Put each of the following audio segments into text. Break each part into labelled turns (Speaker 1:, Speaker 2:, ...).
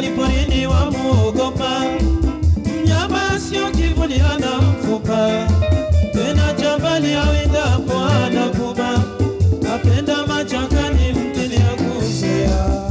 Speaker 1: mkali porini wamuogopa, mnyama sio kivuli, hana mfupa tena, jambali awindapo anakuba, apenda machakani mtini ya kuzea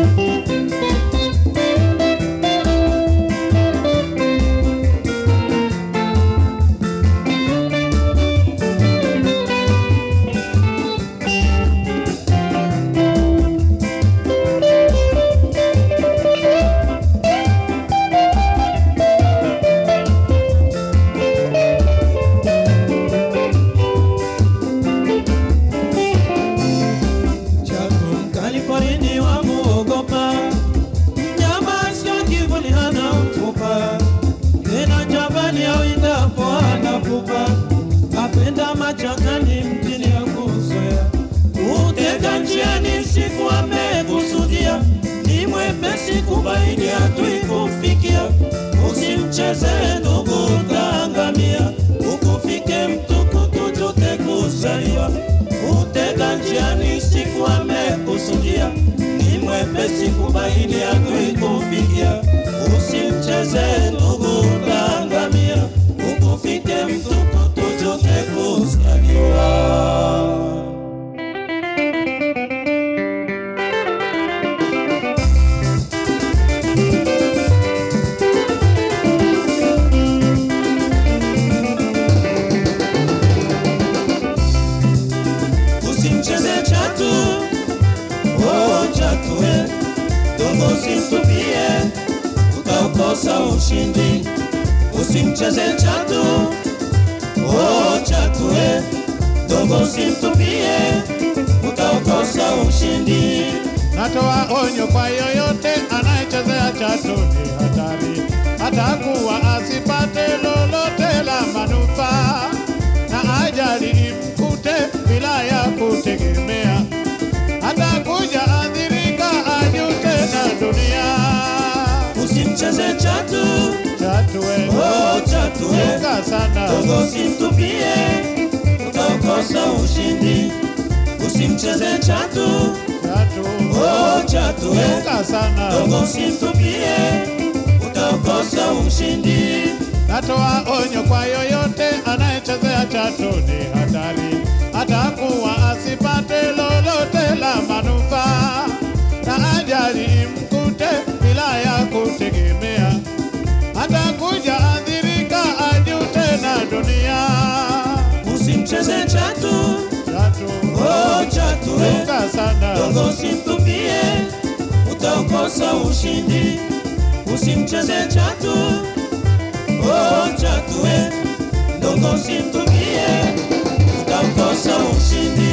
Speaker 1: Chaku mkali porini wamuogopa, mnyama sio kivuli, hana mfupa tena, jabali awindapo anakupa, apenda machakani mtini ya kuzoea, utega njiani siku amekusudia, ni mwepesi kubaini hatui kufikia, usimcheze ndugu utaangamia, ukufike mtukutu tute kuzaliwa utega njiani siku amekusudia, ni mwepesi kubaini hatui kufikia, usimcheze ndugu utaangamia, ukufike mtukutu tute kuzaliwa. usimcheze chatu, oh chatu we, dongo usimtupie, utaukosa ushindi. Usimcheze chatu, oh chatu we, dongo usimtupie, utaukosa ushindi.
Speaker 2: Natoa onyo kwa yoyote anayechezea chatu ni hatari, atakuwa asipate lolote la manufaa, na ajali imkute bila ya kutegemea, atakuja adhirika, ajute na dunia.
Speaker 1: Usimcheze chatu,
Speaker 2: Chatu we,
Speaker 1: oh chatu we,
Speaker 2: chunga sana,
Speaker 1: dongo usimtupie, utaukosa ushindi. Usimcheze chatu,
Speaker 2: chatu,
Speaker 1: oh chatu we,
Speaker 2: chunga sana.
Speaker 1: Dogo usimtupie, utakosa ushindi.
Speaker 2: Natoa onyo kwa yoyote anayechezea chatu ni hatari, atakuwa asipate lolote la manufaa, na ajali imkute bila ya kutegemea, atakuja adhirika, ajute na dunia.
Speaker 1: Usimcheze chatu,
Speaker 2: Chatu,
Speaker 1: oh chatu we,
Speaker 2: chunga sana,
Speaker 1: dogo usimtupie, utakosa ushindi. Usimcheze chatu, oh chatu we, dogo usimtupie, utakosa ushindi.